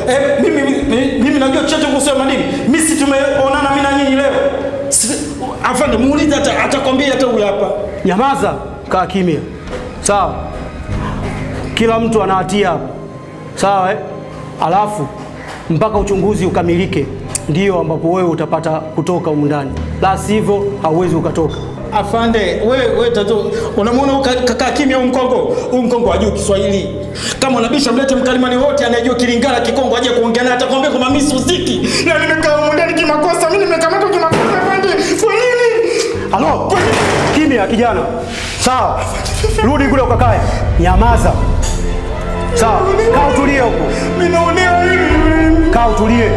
Eh, mimi, mimi, mimi najua chochote kuhusu hayo madini. Mimi si tumeonana mimi na nyinyi leo. Si- Afande muulize hata atakwambia hata huyu hapa. Nyamaza, kaa kimya. Sawa, kila mtu ana hatia hapa, sawa eh? Alafu mpaka uchunguzi ukamilike, ndio ambapo wewe utapata kutoka humu ndani, la sivyo hauwezi ukatoka. Afande, wewe wewe tatu unamwona huyu ka- kakaa kimya huyu mkongo? Huyu mkongo hajui Kiswahili. Kama unabisha mlete mkalimani wote anayejua Kilingala Kikongo aje kuongea naye atakwambia kwamba mimi sihusiki. Na nimekaa humu ndani kimakosa, mimi nimekamatwa kimakosa afande. Kwa nini? Halo, kimya kijana. Sawa, rudi kule ukakae. Nyamaza. Sawa, kaa utulie huko, Mimi naonewa hivi. kaa utulie.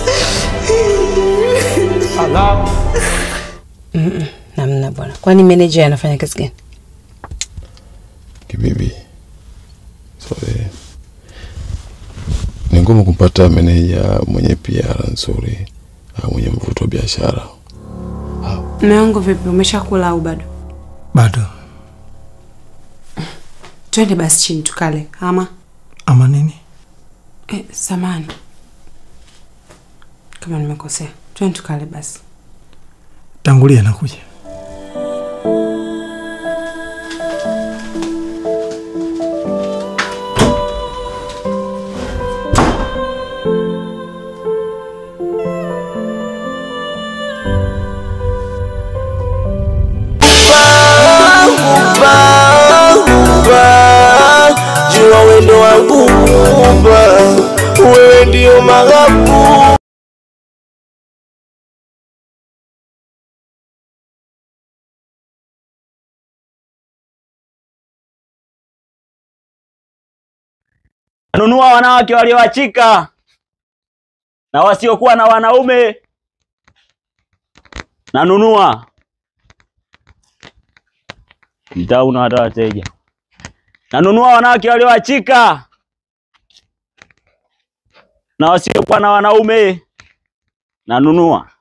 Ala, Namna bwana. Kwani manager anafanya kazi gani? Kibibi, sorry, ni ngumu kumpata meneja mwenye PR nzuri au mwenye mvuto wa biashara. Mume wangu vipi, umeshakula au bado? Bado Twende basi chini tukale, ama ama nini? eh, samani kama nimekosea. Twende tukale basi. Tangulia, nakuja. jua wendo wangu Muumba, wewe ndio maghabu nanunua wanawake walioachika na wasiokuwa na wanaume, nanunua mtaa una hata wateja. Nanunua wanawake walioachika na wasiokuwa na wanaume, nanunua